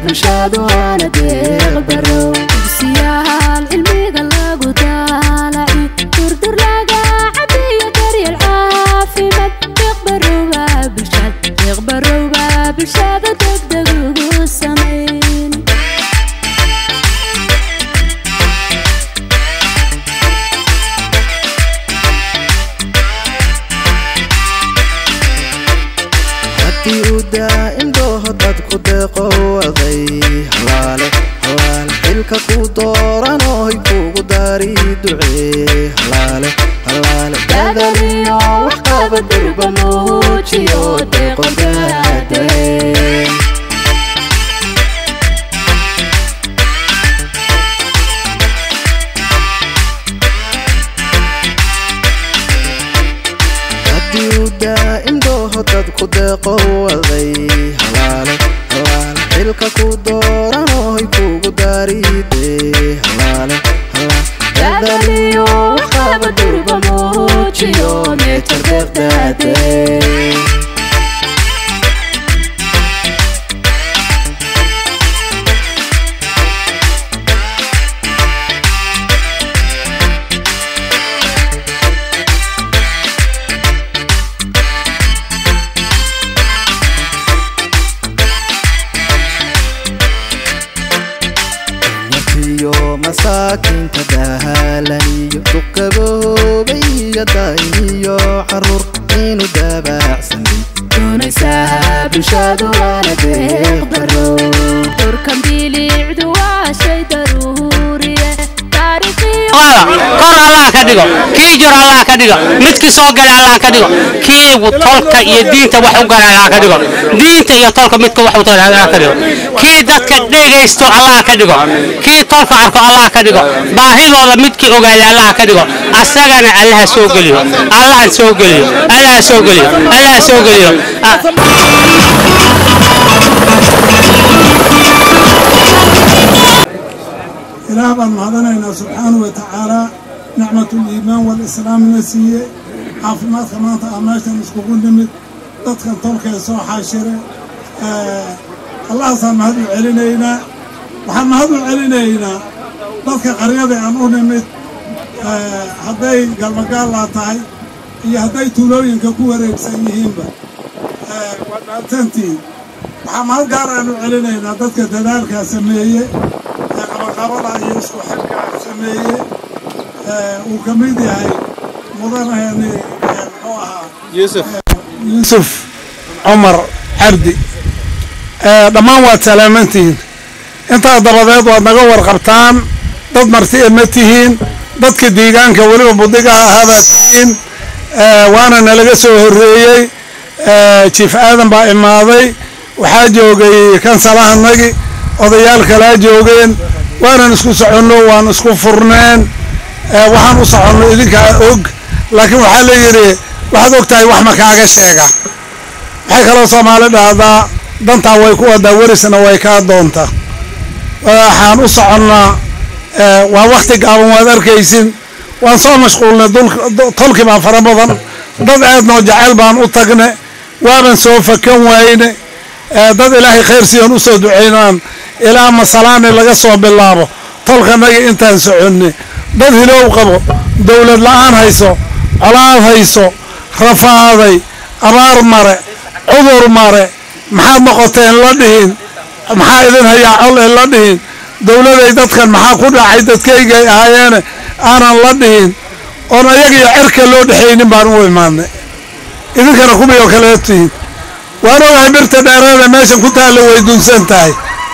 bulshadu waana deeqbarow dugsiyaal cilmiga lagu daalaci durdur laga cabiyo daryeel caafimaad deeqbarowba bulshad deeqbarowba bulshada degdeg ugu samayn haddii uu daa'im dooho dadku deeqowaday halaale halaale xilka ku dooranoy kugu dari ducee halaale halaale dadaliyo wax qaba durba muujiyo deeqodaade haddii uu daa'im dooho dadku deeqowaday halaale halaale xilka ku dooranoy kugu dari dee halaale halaale dadaliyo wax qaba durba muujiyo meetar deeqdaade iyo masaakiinta dahaalaniyo duqaboobay iyo daa'imiyo caruur inuu daabacsanay doonaysaa bulshadu waana deeqbarow durkan bilicdu waa shay daruuriye taariikhiyo kor allah ka dhigo kii jir allah ka dhigo midkii soo gala allah ka dhigo kii tolka iyo diinta wax u gala allah ka dhigo diinta iyo tolka midka wax u tala allah ka dhigo kii dadka dhegaysto allah ka dhigo kii tolka arko allah ka dhigo baahidooda midkii ogaada allah ka dhigo asagana allaha soo geliyo allaha soo geliyo allaha soo geliyo allaha soo geliyo Ah, ilaah baan mahadanaynaa subxaanahu wa tacaalaa nicmatuliimaan walislaamna siiye caafimaadka maanta aan meeshan iskugu nimid dadkan tolkee soo xaashire allahaasaan mahad u celinaynaa waxaan mahad u celinaynaa dadka qaryada aan u nimid hadday galmagaallaa tahay iyo hadday tuulooyinka ku wareegsan yihiinba waa dhaartantiin waxaa mahad gaar aan u celinaynaa dadka dadaalkaa sameeye ee qabaqabada iyo isku xilkaa sameeye uu ka mid yahay mudanahani muxuu ahaa yuusuf cumar cabdi dhammaan waad salaamantihiin intaa dabadeed waad naga warqabtaan dad martiya ma tihiin dadka deegaanka weliba budigaha ahaabaad tihiin waana nalaga soo horreeyey jiif aadan baa imaaday waxaa joogay kansalahanagi odayaal kalaa joogeen waanan isku soconno waan isku furneen waxaan u soconno idinkaa og laakiin waxaa la yidhi waxaad og tahay wax ma kaaga sheega waxay kaloo soomaali dhahdaa dantaa way ku wadaa werisna way kaa doontaa waxaan u soconnaa waa wakti gaaban waad arkaysin waan soo mashquulnay tolki baan fara badan dad aadnoo jecel baan u tagne waaban soo fakan wayne dad ilaahay khayr siiyaan u soo ducaynaan ilaa masalaani laga soo bilaabo tolkanagi intaan soconne dad hilow qabo dowlad la'aan hayso colaad hayso rafaaday abaar mare cudur mare maxaad noqoteen la dhihin maxaa idin hayaa col ee la dhihin dowladay dadkan maxaa ku dhacay dadkaygay ahaayeene aanan la dhihin oon ayagiyo cerka loo dhexaynin baan u imaadnay idinkana kuwii oo kaleed tihiin waan ogahay birta dheereeda meeshan ku taalla way dunsan tahay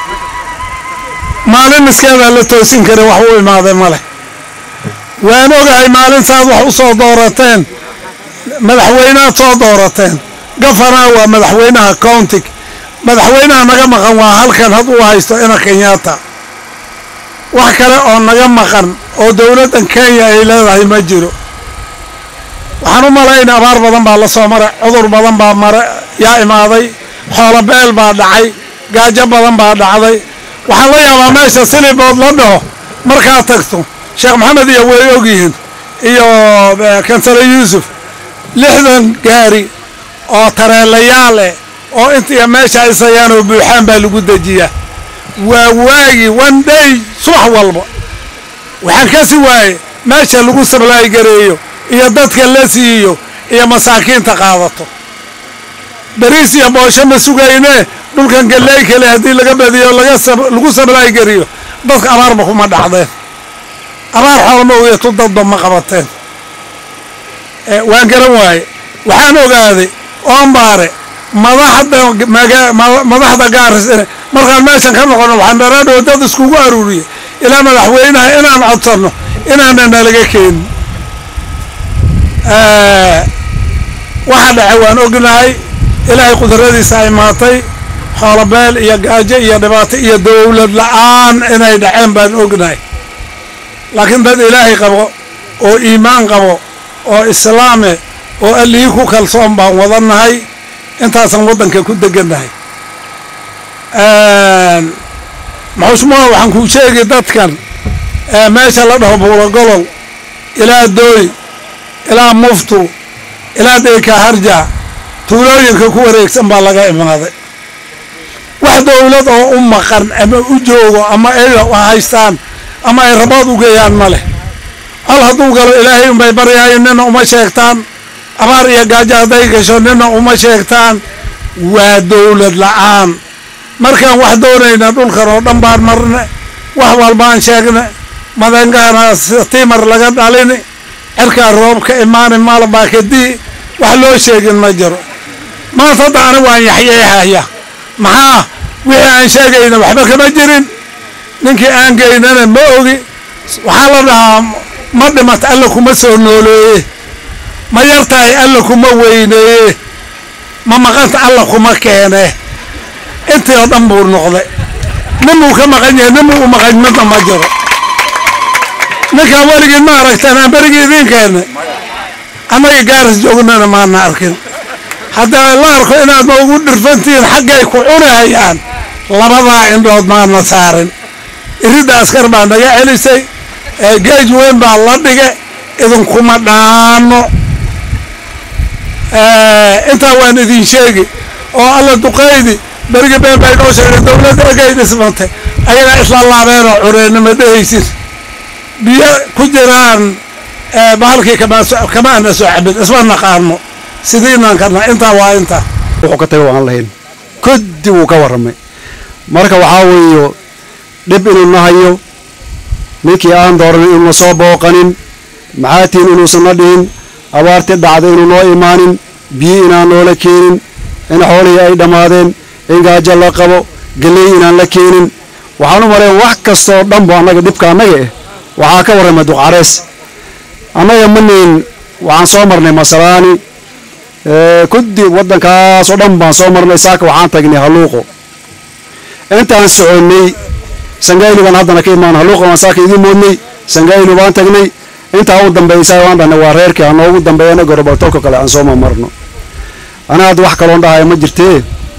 maalin miskeedaa la toosin kara wax u imaaday ma leh waan ogahay maalin saad wax u soo doorateen madaxweynead soo doorateen gafanaa waa madaxweynaha countig madaxweynaha naga maqan waa halkan had uu haysto ina kenyaata wax kale oo naga maqan oo dowladdan kenya ay leedahay ma jiro waxaan u malayna abaar badan baa la soo maray cudur badan baa mare yaa imaaday xoolo beel baa dhacay gaajo badan baa dhacday waxaan la yaabaa meesha silibood la dhaho markaad tagto sheekh maxamed iyo way ogyihiin iyo kansale yuusuf lixdan gaari oo tareelayaal eh oo intiiya meesha isayaan oo buuxaan baa lagu dejiyaa waa waagi one day subax walba waxaan ka si waaye meesha lagu sablaay gareeyo iyo dadka la siiyo iyo masaakiinta qaadato bariis iyo boosho ma sugayne dhulkan galley kale haddii laga badiyo laga lagu sablaay gariyo dadka abaarba kuma dhacdeen abaar xoolma ogeeto dadba ma qabateen waan garan waaye waxaan ogaaday oombaare madaxda madaxda gaaris markaan meeshan ka noqono waxaan daraadhoo dad iskugu aruuriyey ilaa madaxweynaha inaan codsanno inaana nalaga keenin waxa dhace waan ognahay ilaahay qudradiisa ay maatay xoolobeel iyo gaajo iyo dhibaato iyo dowlad la-aan inay dhaceen baan ognahay laakiin dad ilaahay qabo oo iimaan qabo oo islaame oo allihii ku kalsoon baan wadannahay intaasaan waddanka ku degannahay maxushmuha waxaan kuu sheegi dadkan meesha la dhaho buurogolol ilaa dooy ilaa muftu ilaa deyka harja tuulooyinka ku wareegsan baa laga imaaday wax dowlad oo u maqan ama u joogo ama ay haystaan ama ay rabood u geeyaan ma leh hal hadduu galo ilaahay unbay baryahayen nina uma sheegtaan abaar iyo gaajo hadday gasho nina uma sheegtaan waa dowlad la-aan markaan wax doonayna dhulkan oo dhan baan marne wax walbaan sheegne madangaana timar laga dhalini cirkaa roobka imaani maalbaa kadii wax loo sheegin ma jiro maanta hadda ani waan yaxyeexaya maxaa wixii aan sheegayna waxba kama jirin ninkii aan geynana ma ogi waxaa la dhahaa ma dhimat alla kuma soo nooleeye ma yartahay alla kuma weyneeye ma maqanta alla kuma keene intii oo dhan buu noqday ninbuu ka maqan yahay ninbuu u maqan midna ma jiro ninkaan weligiin ma aragteen aan berigii idiin keennay annaga gaaris joognana maana arkin haddaa la arko inaad ma ugu dhirfantihiin xaggay ku cunahayaan labadaa indhood maana saarin iridda askar baa naga celisay geej weyn baa la dhige idinkuma dhaano intaa waan idin sheegi oo alla duqaydi berigi been bay noo sheegay dowladda egay dhismantay ayagaa isla laabeenoo cureennima dhehaysid biyo ku jiraan bahalkii kama ana soo cabin isma naqaano sidiinaan karna intaa waa intaa wuxuu ka taga waan lahayn koddi wuu ka warramay marka waxaa weeyo dhib inuu na hayo ninkii aan dooran inuuna soo booqanin maxaatiin inuusan na dhihin abaartii dhacda inuu noo imaanin biyo inaan noola keenin in xoolihii ay dhammaadeen in gaajo la qabo geley inaan la keenin waxaan u malayn wax kastooo dhanbu annaga dhibka annaga eh waxaa ka warramay duqcarees annaga manayn waxaan soo marnay masalaani kuddi waddankaasoo dhan baan soo marnay saaka waxaan tagnay halluuqo intaan soconnay sangayli baan haddana ka imaan halluuqo baan saaka idiin moodnay sangayli baan tagnay intaa u dambaysa waan dhahnay waa reerkii ha noogu dambeeyana gorobaltolka kale aan soo mamarno ana hadda wax kaloon dhahaya ma jirtee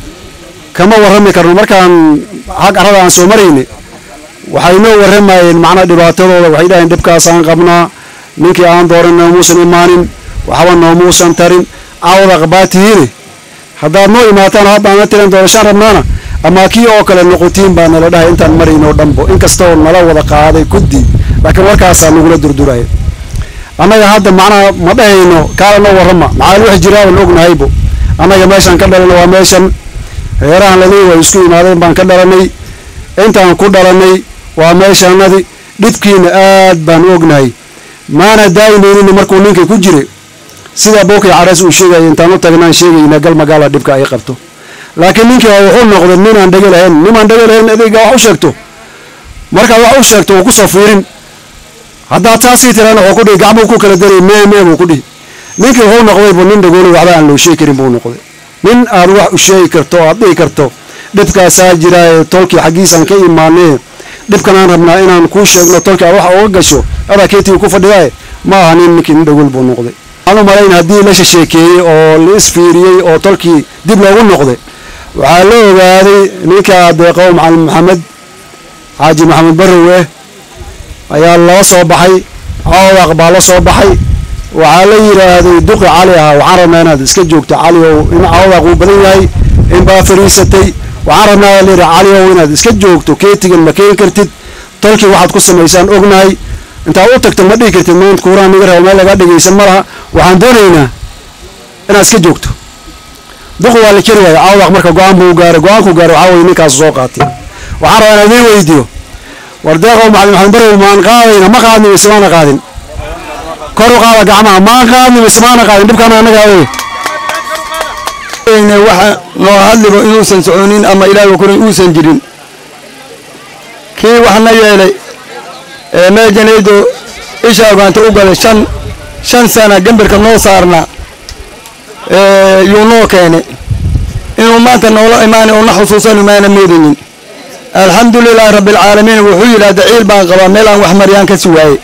kama warrami karno markaan xag arrada aan soo marayne waxay noo warramayeen macnaa dhibaatadooda waxay dhaheen dhibkaasaan qabnaa ninkii aan dooran noomuusan imaanin waxba noomuusan tarin caawada qabaatihiine haddaad noo imaataan haddaana tiran doorashaan rabnaana ama kii oo kale noqotiin baa nala dhahay intaan maraynoo dhanbo inkastoo nala wada qaaday kuddi laakiin warkaasaa nagula durduraya annaga hadda macnaha ma dhahayno kaala noo warrama maxaa wax jiraaban ognahaybo annaga meeshaan ka dhalana waa meeshan reerahan ladii way isku imaadeen baan ka dhalanay intaan ku dhalanay waa meeshaanadi dhibkiina aad baan ognahay maana daa'imaynina markuu ninka ku jira sida bookay carees uu sheegaya intaan u tagnaan sheegayna gal magaala dhibka ay qabto laakiin ninkii wuxuu noqday ninaan dhega lahayn nimaan dhega lahayn adiga wax u sheegto markaad wax u sheegto uu kusoo fiirin haddaad saasii tiraan wuxuu ku dhihi gacmuu ku kala daray mee mee buu ku dhihi ninkii wuxuu noqday buu nin dhagoolay waxba aan loo sheegi karin buu noqday nin aad wax u sheegi karto aad dhihi karto dhibkaasaa jiraaye tolkii xaggiisaan ka imaanee dhibkan aan rabnaa inaan kuu sheegno tolkii aad wax uga gasho adaa keetii ku fadhidaaye ma aha nin ninkii nin dhagool buu noqday waxaan u malayn haddii la shasheekeeyey oo la isfiiriyey oo tolkii dib loogu noqday waxaa la ogaaday ninka deeqow macalin maxamed xaaji maxamed barrowe ayaa lala soo baxay cawdaq baa la soo baxay waxaa la yidhaahday duqi cali ah waxaan rabnaa inaad iska joogto cali ow in cawdaq uu badan yahay in baa fariisatay waxaan rabnaa layidhi cali ow inaad iska joogto keetigan ma keeni kartid tolkii waxaad ku samaysaan ognahay intaad u tagto ma dhihi kartid maanta kuuraan niga rabo meel lagaa dhegaysan ma laha waxaan doonaynaa inaad iska joogto duqu waa la keri waaya awdaq marka go-aan buu gaaray go-aanku gaaray waxaa weye ninkaasu soo qaatay waxaan rabaa inaan idiin weydiiyo war deeqow macalin maxamed barow maan qaadayna ma qaadni mise maana qaadin kor u qaada gacmaha maan qaadni mise maana qaadin dhibkaana annagaa wey waxa noo hadligo inuusan soconin ama ilaahay kurin uusan jirin kii waxna yeelay ee meejanaydo isha ogaanta u galay shan shan sana gambarka noo saarna yuu noo keenay inuu maanta noola imaanay una xusuusan imaana moodaynin alxamdulilaahi rabbialcaalamiin wuxuu yidhaahda ciil baan qabaa meel aan wax maryaan ka suwaayey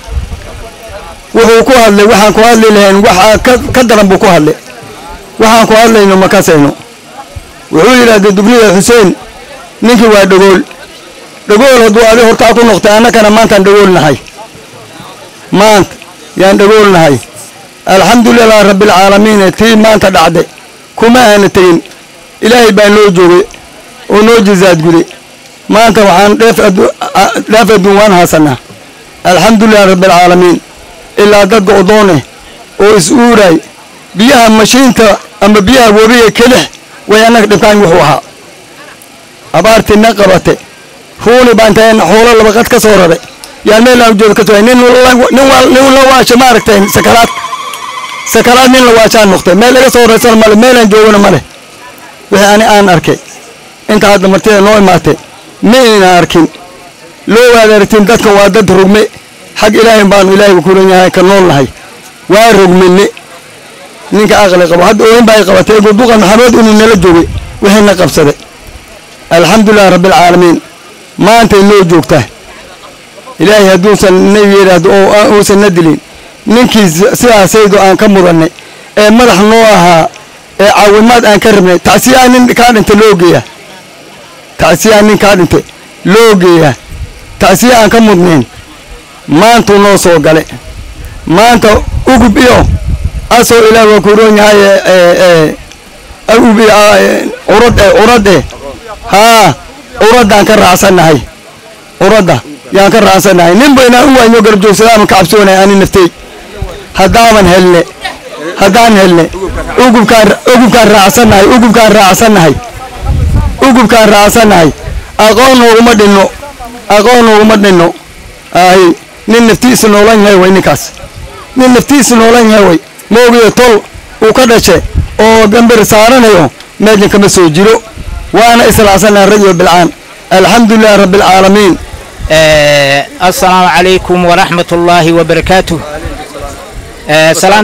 wuxuu ku hadlay waxaan ku hadli lahayn waxaa ka daran buu ku hadlay waxaan ku hadlayno ma kasayno wuxuu yidhaahda dubrida xuseen ninkii waa dhagool dhagool hadduu adi hortaa ku noqtay annakana maantaan dhagool nahay maanta yaan dhagool nahay alxamdulilaahi rabbialcaalamiin tii maanta dhacday kuma aana tegin ilaahay baa noo joogay oo noo jizaadguday maanta waxaan dheef adduun waan haasanaa alxamdulilahi rabbialcaalamiin ilaa dad go'doone oo is uuray biyaha mashiinta ama biyaha webiga kelix way annaga dhibkaan wuxuu ahaa abaartii na qabate ruuni baan tahay xoolo labaqad ka soo raray yaan meel aan jooga ka soo nin nin la waasha ma aragtay sakaraad sakaraad nin la waashaan noqtay meel laga soo raysan male meelaan joogana male wixii ani aan arkay inta hadda martida noo imaatay ma ayna arkin loo waad aragtin dadkan waa dad rugme xag ilaahay baanu ilaahay kuran yahay ka nool nahay waa rugmine ninka aqli qabo hadda ooyin baa ay qabatay guduqa maxamed inuu nala joogay wixiina qabsaday alxamdulilahi rabbialcaalamiin maantay noo joogtaa ilaahay hadduusan na yidhaahdo oo uusan na dilin ninkii sidaasaydo aan ka mudannay ee madax noo ahaa ee caawimaad aan ka rabnay tacsiyaa nin kaa dhintay loo geeyaa tacsiyaa nin kaa dhintay loo geeyaa tacsiya aan ka mudnayn maantuu noo soo gale maanta ugub iyo asoo ilaah waa kuroon yahay ugub iyo curad eh curad eh haa curaddaan ka raacsannahay curadda yaan ka raacsannahay ninba inaan u waanyo garab joogsadaaman ka cabsoonay ani naftey haddaaban helne haddaan helne ugubkaan ugubkaan raacsannahay ugubkaan raacsannahay ugubkaan raacsannahay aqoon nooguma dhinno aqoon nooguma dhinno ahi nin naftiisa noolan yahay way ninkaas nin naftiisa noolan yahay way moogiyo tol uu ka dhashe oo gambar saaranayo meejan kama soo jiro waana islaacsannahay radio bilcaan alxamdulilahi rabbialcaalamiin السلام عليكم ورحمة الله وبركاته سلام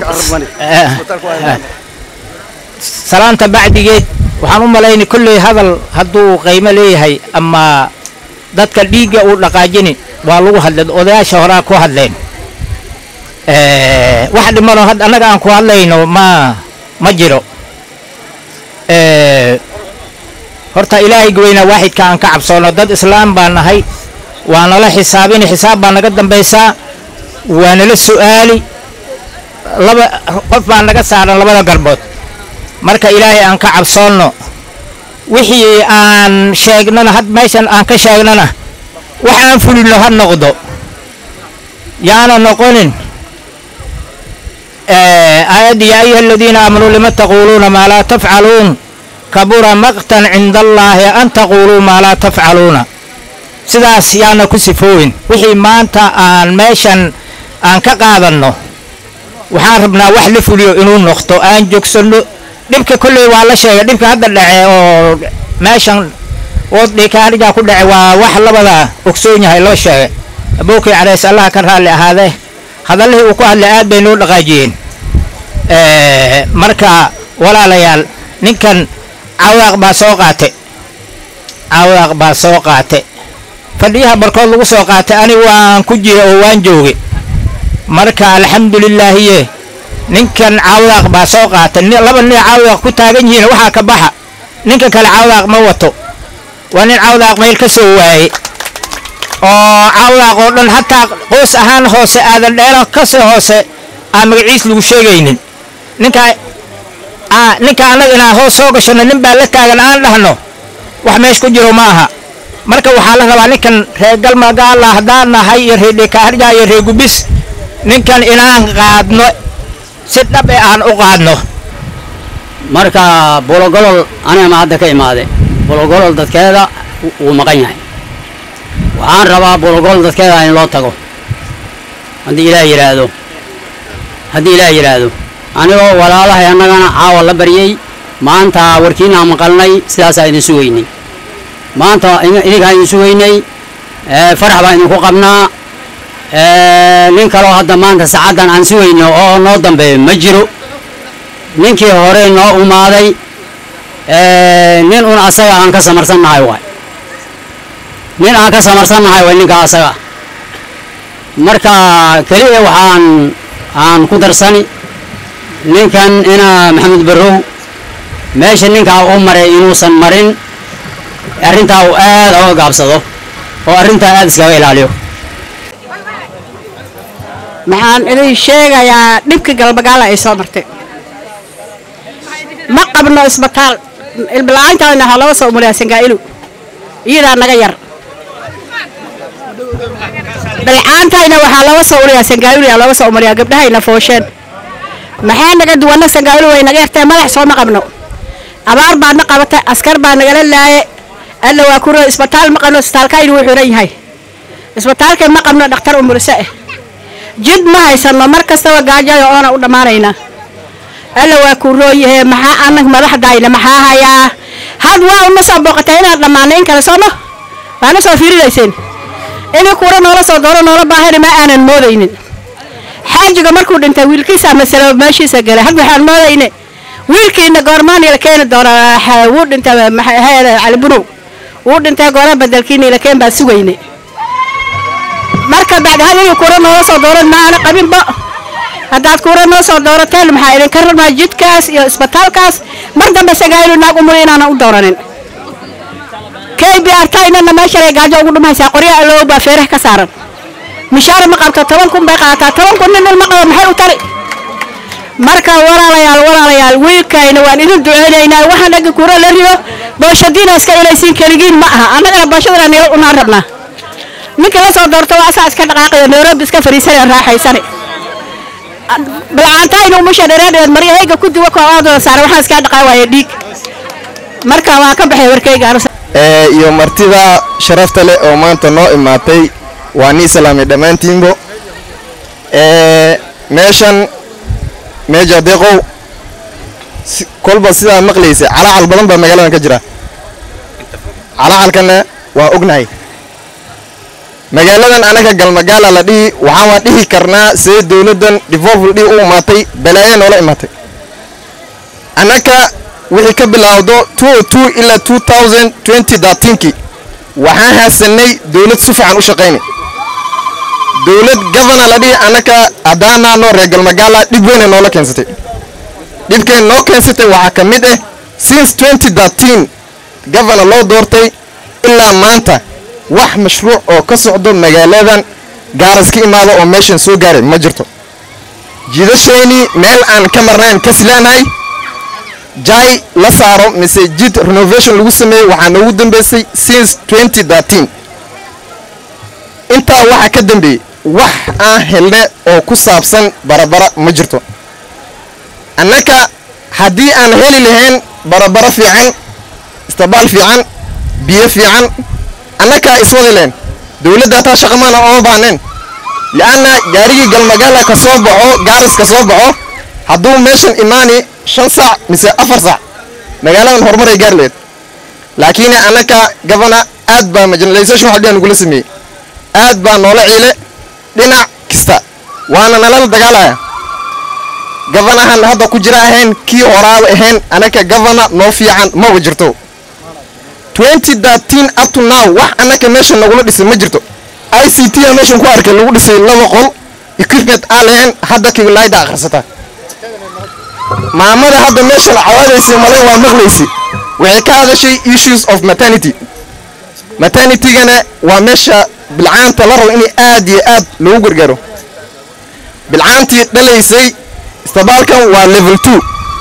سلامتا بعديgeed waxaan u malaynay kolley hadal hadduu qiimo leeyahay ama dadka dhiigga uu dhaqaajini waa lagu hadlay odayaasha horaa ku hadleen wax dhimano annaga aan ku hadlayno ma ma jiro horta ilaahay weynaa waaxidka aan ka cabsoono dad islaam baan nahay waa nala xisaabini xisaab baa naga dambaysaa waa nala su'aali laba qof baa naga saaran labada garbood marka ilaahay aan ka cabsoonno wixii aan sheegnana had meeshan aan ka sheegnana wax aan fulino ha noqdo yaana noqonin aayaddii yaa ayuha aladiina aamanuu lima taquuluuna maa laa tafcaluun kabura maqtan cinda allaahi an taquuluu maa laa tafcaluuna sidaas yaana ku sifoowin wixii maanta aan meeshan aan ka qaadanno waxaan rabnaa wax la fuliyo inuu noqdo aan joogsanno dhibka kolley waa la sheegay dhibka hadda dhace oo meeshan oodhikaarigaa ku dhace waa wax labada ogsoon yahay loo sheegay abookay carays allaha ka raalli ahaadee hadallihii uu ku hadlay aad bay noo dhaqaajiyeen marka walaalayaal ninkan cawaaq baa soo qaate cawaaq baa soo qaate fadhiyaha barkood lagu soo qaatay ani waan ku jira oo waan joogay marka alxamdulilaahiye ninkan cawaaq baa soo qaatay laba nin cawaaq ku taagan yihiin waxaa ka baxa ninka kale cawaaq ma wato waa nin cawdaaq meel ka soo waayey oo cawdaaq oo dhan hataa qoys ahaan hoose aadan dheelo kasii hoose aan magaciis lagu sheegaynin ninka ninka annaga inaan hoos soo gashano nin baa la taagan aan dhahno wax meesh ku jiro ma aha marka waxaa la rabaa ninkan reer galmagaala haddaan nahay iyo reer dhekaarja iyo reer gubis ninkan inaan qaadno si dhab e aan u qaadno marka bologolol anigama hadda ka imaade bologolol dadkeeda wuu maqan yahay waxaan rabaa bologolol dadkeeda in loo tago haddii ilaah yidhaahdo haddii ilaah yidhaahdo anigoo walaalahay annagana caawa la baryey maanta warkiinaa maqalnay sidaasaa idin sugaynay maanta idinkaa idin sugaynay farax baan idinku qabnaa nin kaloo hadda maanta saacaddan aan sugayno oo noo dambeeyo ma jiro ninkii hore noo umaaday nin un asaga aan ka samarsannahay waay nin aan ka samarsannahay waay ninka asaga marka keliya waxaan aan ku darsani ninkan ina maxamed barrow meesha ninkaa u maray inuusan marin arrintaa uu aad oga gaabsado oo arrintaa aad iskaga ilaaliyo maxaan idin sheegayaa dhibka galbagaala ay soo martay ma qabno isbitaal ilbila'aantaadna ha laga soo umariyaa sangaa'ilu iyadaa naga yar bilcaantayna waxaa laga soo umariyaa sangaa'ilu yaa laga soo umariyaa gabdhahayna foosheen maxaa naga duwanna sangaa'ilu way naga yartee madax soo ma qabno abaar baadna qabatay askar baa nagala laaye alla waa kuro isbitaal ma qabno isbitaalkaynu wuu xiran yahay isbitaalkay ma qabno dhakhtar umurse ah jid ma haysano mar kastaba gaajayo oona u dhammaanaynaa alla waa kuu rooyahe maxaa anag madaxdayna maxaa hayaa had waa una soo booqatay inaad dhammaana in kale sooma waana soo fiirinayseen inii kuura noola soo dooro noola baahana ma aanan moodaynin xaajiga markuu dhintay wiilkiisa masalo meeshiisa galay had waxaan moodayne wiilkiina goormaani la keeni doonaa wuu dhintay maxaahayda cali bunow wuu dhintay goora bedelkiina la keen baan sugayne marka bacdi had inii kuura noola soo dooran ma aana qabinba haddaad kuura noo soo doorateen maxaa idinka rabnaa jidkaas iyo isbitaalkaas mar dambe sagaayilu naag umuri inaanan u dooranin k b r taynana meeshalay gaajo ugu dhumaysaa qorya allow baa feeraha ka saaran mishaar ma qabto toban kun bay qaadataa toban kun nin ilma qabo maxay u tari marka walaalayaal walaalayaal wiilkayna waan idin duceynaynaa waxaan dhagga kuura la rido booshadiina iska ilaysiin keligiin ma aha annagana booshadana nila unaan rabnaa ninka la soo doorto waa asaa iska dhaqaaqaya nairobi iska fariisanaya raaxaysane bilcaantayna umusha dhereedheed maryahayga ku duwa kooodooda saara waxaan iskaa dhaqaa waaye dhiig marka waa ka baxay warkayga iyo martida sharafta leh oo maanta noo imaatay waa nii salaamay dhammaantiinbo meeshan meeja deeqow kolba sidaa maqlaysa calacal badan baa magaaladan ka jira calacalkana waa ognahay magaaladan anaga galmagaala la dhihi waxaan waa dhihi karnaa see dowladdan devolvl dhihi u imaatay balaaye noola imaatay annaka wixii ka bilaawdo ilaa kii waxaan haasanay dowlad si fiican u shaqaynay dowlad gavana la dhihi annaka haddaanaano reer galmagaala dhib weyna noola keensatay dhibkeen noo keensatay waxaa ka mid ah since gavana loo doortay ilaa maanta wax mashruuc oo ka socdo magaaladan gaaras ka imaado oo meeshan soo gaaray ma jirto jidashaynii meel aan ka marnayn kasleenahay jay la saaro mise jid renovation lagu sameeyey waxaa noogu dambeysay since intaa waxaa ka dambeeyey wax aan helne oo ku saabsan barabara ma jirto annaka haddii aan heli lahayn barabaro fiican istabaal fiican biyo fiican annakaa iswadi leen dowladda hataa shaqamaana ooma baahneen li'anna gaarigii galmagaala ka soo baxo gaaris ka soo baxo hadduu meeshan imaani shan saac mise afar saac magaaladan horumaray gaari lahayd laakiin annaka gavana aad baa marginalization wax dhiga nagula sameeyey aad baa noola ciile dhinac kasta waana nalala dagaalaya gavanahan hadda ku jira ahayn kii horaaba ahayn annaka gavana noo fiican maba jirto up to now wax annaka meeshan nagula dhisay ma jirto i c t a meeshan ku arkay lagu dhisay laba qol equipment aan lahayn hadda kiwilaayda akhrisata maamada hadda meeshan cawaadaysay male waa maqlaysay waxay ka hadashay issues of maternity maternitygana waa meesha bilcaanta la rabo inay aad iyo aad loogu gargaaro bilcaantii dhalaysay istabaalkan waa level two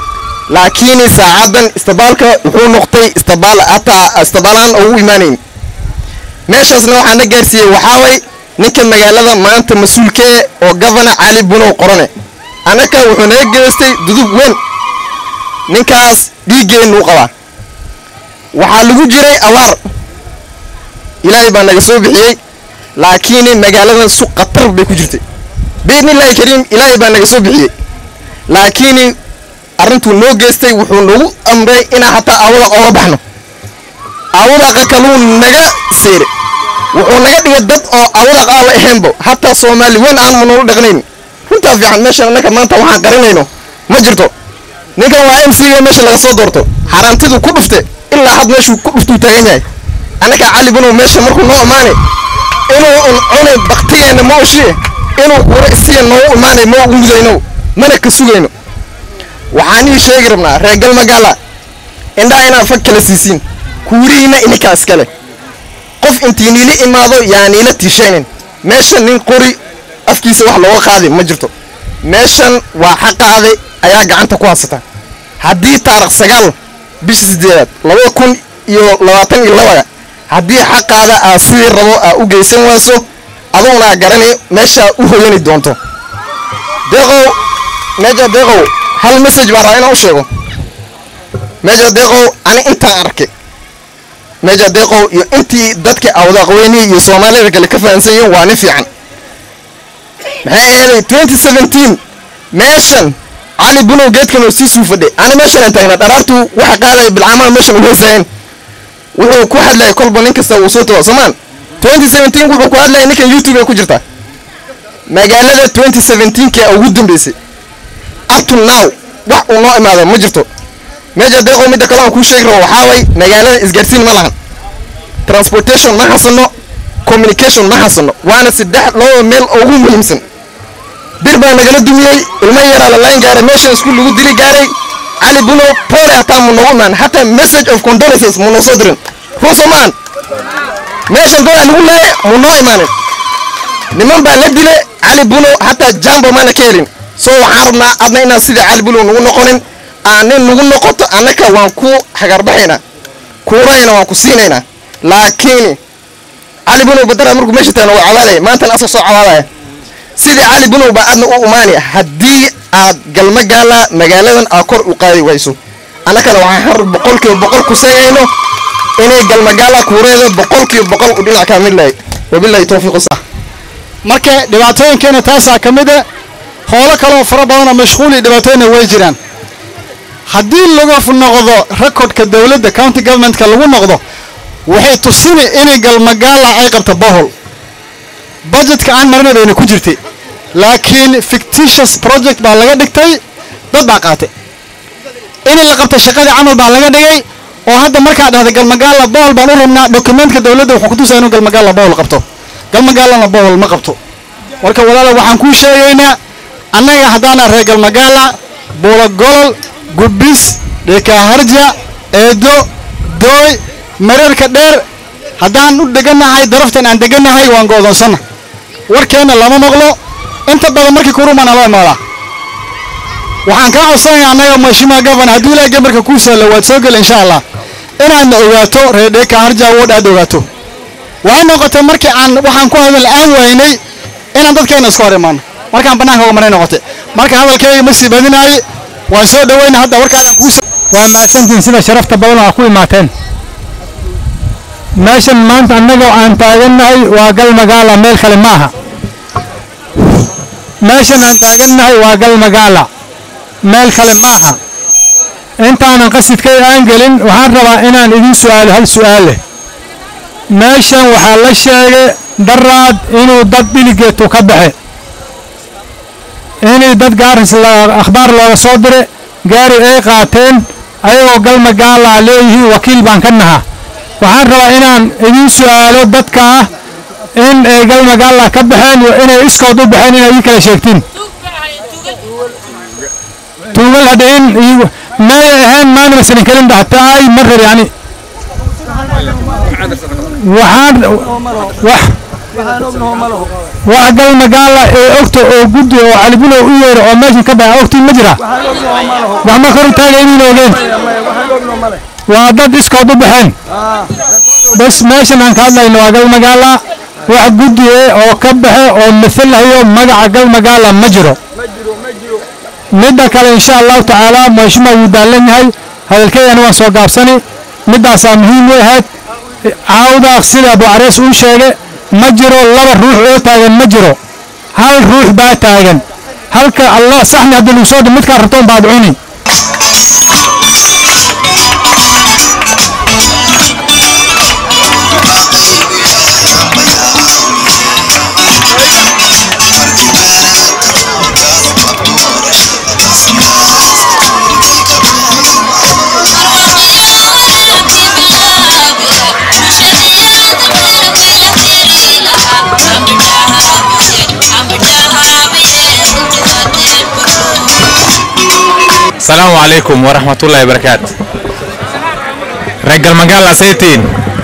laakiin saacadan istabaalka wuxuu noqtay istabaal hataa istabaalaan ugu imaanayn meeshaasna waxaa na gaarsiiyey waxaa way ninka magaalada maanta mas-uulkee oo gavana cali bunow qorane annaka wuxuu naga geystay dudub weyn ninkaas dhiiggeennu qabaa waxaa lagu jiray abaar ilaahay baa naga soo bixiyey laakiin magaaladan su khatar bay ku jirtay biidnillaahi kariim ilaahay baa naga soo bixiyey laakiin arrintuu noo geystay wuxuu nagu amray inaan hataa aawada ooga baxno aawadaqa kaluu naga seere wuxuu naga dhigay dad oo aawada qaaba ahaynba hataa soomaali weyn aan ma noola dhaqnayn runtaa fiican meeshan annaka maanta waxaan qarinayno ma jirto ninkan waa m c ga meesha laga soo doorto xaaraantiduu ku dhufte ilaa had meeshuu ku dhuftuu taagan yahay annaka cali bunow meesha markuu noo imaane inuu un cunay baktigeenna ma ushiye inuu kuura isiga noogu imaanay ma ugu mudayno mana ka sugayno waxaan ii sheegi rabnaa reer galmagaala indhaa inaad fag kala siisiin kuurihiina ininkaa iskale qof intii niila imaado yaa niila tiishaynin meeshan nin qori afkiisa wax looga qaadi ma jirto meeshan waa xaqaade ayaa gacanta ku haysata haddii taarikh sagaal bisha sideedaad labada kun iyo labaatan iyo labada haddii xaqaada aad sidii rabo aa u geysan wayso adugunaa garani meeshaa u hoyani doonto deeqow meeja deeqow hal message baan rabaa inaan u sheego meeja deeqow ani intaan arkay meeja deeqow iyo intii dadka awdaqweynihi iyo soomaalida kale ka fahansan yihiin waa nin fiican maxay ahaday twenty seventeen meeshan cali bunow geedkan oo sii suu fadhay ani meeshan aan taagnaa dharaartu waxa qaadaya bilcaamaha meeshan ugu heysayeen wuxuu ku hadlayay kolba nin kasta uu soo tago soomaan twenty seventeen wuxuu ku hadlayay ninkan youtube ay ku jirtaa magaalada twenty seventeenka ugu dambeysay up to now wax uu noo imaado ma jirto meesha deeqo midda kale aan kuu sheegi rabo waxaa way magaalada isgaarsiin ma lahan transportation ma hasano communication ma hasano waana saddex labada meel ugu muhiimsan bir baa nagala dumiyey ilmo yaraa la layn gaaray meeshan iskuul lagu dili gaaray cali buno poole hataa mu noogu imaan hataa message of condolences mu noo soo dirin ruuso maan meeshan dadaa lagu leeya mu noo imaanin niman baa la dile cali buno hataa jambo maana ka helin so waxaan rabnaa adna inaan sida cali buno nagu noqonin aanin nagu noqoto annaka waan ku hagarbaxaynaa kuurayna waan ku siinaynaa laakiin cali bunow badara markuu meesha taagna waa cawaadaya maantana asoo soo cawaadaya sidii cali bunow baa aadna u imaanaya haddii aad galmagaala magaaladan aad kor u qaadi wayso annakana waxaan har boqolkiiba boqol ku seegayno inay galmagaala kuureeda boqolkiiba boqol u dhinac kaa mid lahay wabilahi towfiiq sa marka dhibaatooyinkeena taasaa ka mid a howlo kaleoo fara badanoo mashquul iyo dhibaatooyina way jiraan haddii lagu noqdo rekordka dowladda county governmentka lagu noqdo waxay tusini inay galmagaala ay qabto bohol budgetka aan marina bayna ku jirtay laakiin fictitious project baa laga dhigtay dad baa qaatay in la qabto shaqadii camal baa laga dhigay oo hadda markaa dhahda galmagaala bohol baan u rabnaa dokumentka dowladda wuxuu kutusaya inuu galmagaala bohol qabto galmagaalana bohol ma qabto marka walaala waxaan kuu sheegaynaa annaga haddaana reer galmagaala buulogolol gubbis dhekaaharja eedo dooy mareerka dheer haddaan u degannahay daraftan aan degannahay waan go'doonsana warkeenna lama maqlo inta badan markii kurumaana loo imaadaa waxaan kaa codsanayaa annaga mashimaa gafan hadduu ilaahay gabarka kuu sahlo waad soo gela insha allah inaadna ogaato reer dheeka harja wood aad ogaato waxay noqotay markii aan waxaan ku hadal aan waynay inaan dadkeena iska hor imaano markaan bannaanka uga maray noqotay marka hadalkayga ma sii badinaaye waan soo dhawayna hadda warkaan kuu waa mahadsantihiin sida sharafta badan oo aa ku imaateen meeshan maanta annaga aan taagannahay waa gal magaala meel kale ma aha meeshan aan taagannahay waa gal magaala meel kale ma aha intaanan qasidkay aan gelin waxaan rabaa inaan idin su'aalo hal su'aal leh meeshan waxaa la sheegay daraad inuu dad dhiligeetu ka baxe inay dad gaaris akhbaar looga soo dire gaari ay qaateen ayagoo gal magaalaa leeyihiin wakiil baan ka nahaa waxaan rabaa inaan idin su'aalo dadka ah in ay gal magaala ka baxeen iyo inay iskood u baxeen inay ii kala sheegtiin tuugal hadhain may ahayn maamil sanin kelin dhaxtaay mar rab yani waxaan wax wax gal magaala ee ogta oo guddi oo calibulow u yeero oo meeshan ka dhaca ogtiin ma jira gacmo kor u taaga inayna ogeen waa dad iskood u baxeen bas meeshan aan ka hadlayno waa gal magaala wax guddi eh oo ka baxe oo matalayo magaca gal magaala ma jiro midda kale insha allahu tacaala mashuma wuu daalan yahay hadalkeedana waan soo gaabsani middaasaa muhiim u ahayd caawda sida abu carees uu sheegay ma jiro laba ruux oo taagan ma jiro hal ruux baa taagan halka allah saxni haddii lagu soo dhi midkaa rabtoon baad cuni السلام عليكم ورحمة الله وبركاته رجال مقالة سيتين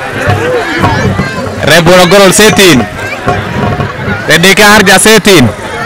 ريبولا قرول سيتين رديكا هرجع سيتين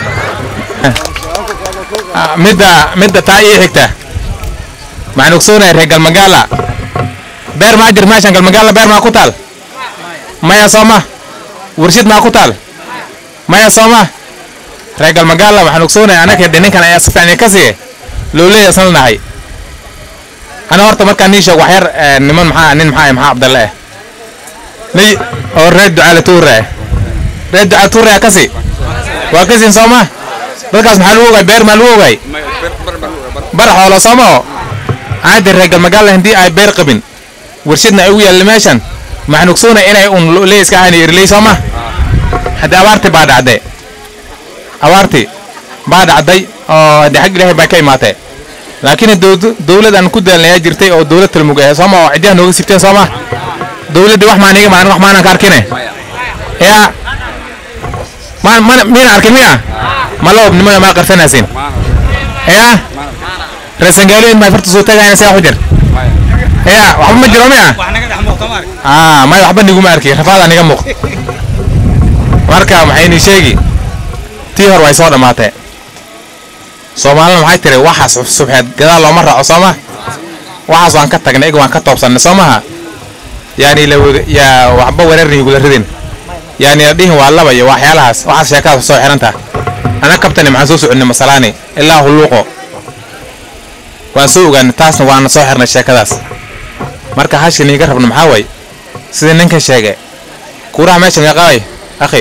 آه، مدة مدة تاي حكتا مع نقصونا رجال مقالة بير ما أجر ماشي رجال مقالة بير ما قتال ما يا صوما ورشد ما قتال ما يا صوما رجال مقالة مع نقصونا أنا كده نكنا يا سفعني كسيه lowley asan nahay ana horta markaan nii sheeg waxyar niman maxaa nin maxaa maxaa cabdalle ah ni oo reer ducaale tuure reer ducaale tuure kasi waa kasin sooma dadkaas maxaa lagu ogay beer maa lagu ogay bar xoolo sooma oo caadi reer galmagaalla haddii ay beer qabin warshadna ay ugu yaalla meeshan maxaan ogsoona inay un lowley iska ahayn irley sooma haddii abaarti baa dhacday abaarti baa dhacday oo haddii xag ilaahay baa ka imaatay laakiin dowlad aan ku daalnayaa jirtay oo dowlad talmug ah sooma oo cidyaha nooga sibteen sooma dowladda wax maaniga maan wax maanaan ka arkine yaa maan mana miyana arkin miya ma la obnimo maa qarsanaysin yaa reesangaalo in may farta soo tagayna saa xujir yaa waxba ma jiro miya aa may waxba niguma arki rafaadaa niga muuq marka maxay ni sheegi tii hor way soo dhammaatee soomaalina maxay tiri waxaas subxeed gadaal looma raaco sooma waxaas waan ka tagnay ig waan ka toobsannay soo maha yaani la yaa waxba wareerni igula ridin yaani la dhihin waa laba iyo waxyaalahaas waxaas sheekadaas soo xiran taha ana kabtani maxaan soo soconnay masalaani ilaa hulluuqo waan soo ogaanay taasna waana soo xirnay sheekadaas marka hashin iiga rabno maxaa way sidii ninkan sheegay kuuraha meesha meeqaay akhi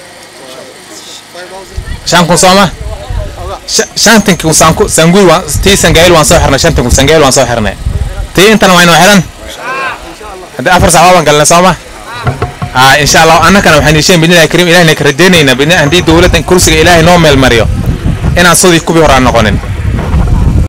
shan kun sooma shantan kun sanku sangui waan tii sangaayil waan soo xirnay shantan kun sangaayil waan soo xirnay tii intana waa inoo xiran haddii afar sac waan galnay sooma aa insha allah annakana waxaan yeesheen bidnillahi kariim ilahina ka rajaynaynaa bidni haddii dowladdan kursiga ilaahay noo meel mariyo inaan sidii kubii horaan noqonin